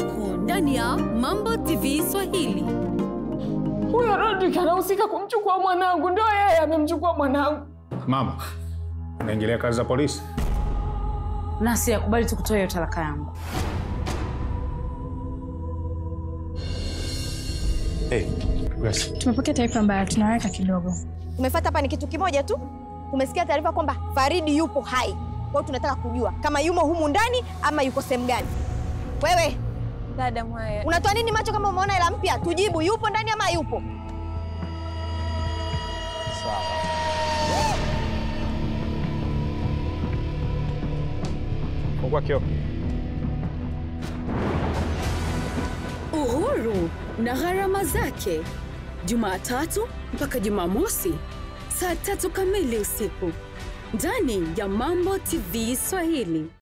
usiku ndani ya Mambo TV Swahili. Huyo Rodrick anahusika kumchukua mwanangu, ndio yeye amemchukua mwanangu. Mama, unaingilia kazi za polisi? Nasi yakubali tu kutoa hiyo talaka yangu. Hey, Grace. Tumepokea taarifa mbaya, tunaweka kidogo. Umefata hapa ni kitu kimoja tu. Umesikia taarifa kwamba Faridi yupo hai. Kwa hiyo tunataka kujua kama yumo humu ndani ama yuko sehemu gani. Wewe Dada Mwaya, unatoa nini macho kama umeona hela mpya? Tujibu, yupo ndani ama yupo? Fungua kioo. Uhuru na gharama zake, Jumatatu mpaka Jumamosi saa tatu kamili usiku ndani ya Mambo TV Swahili.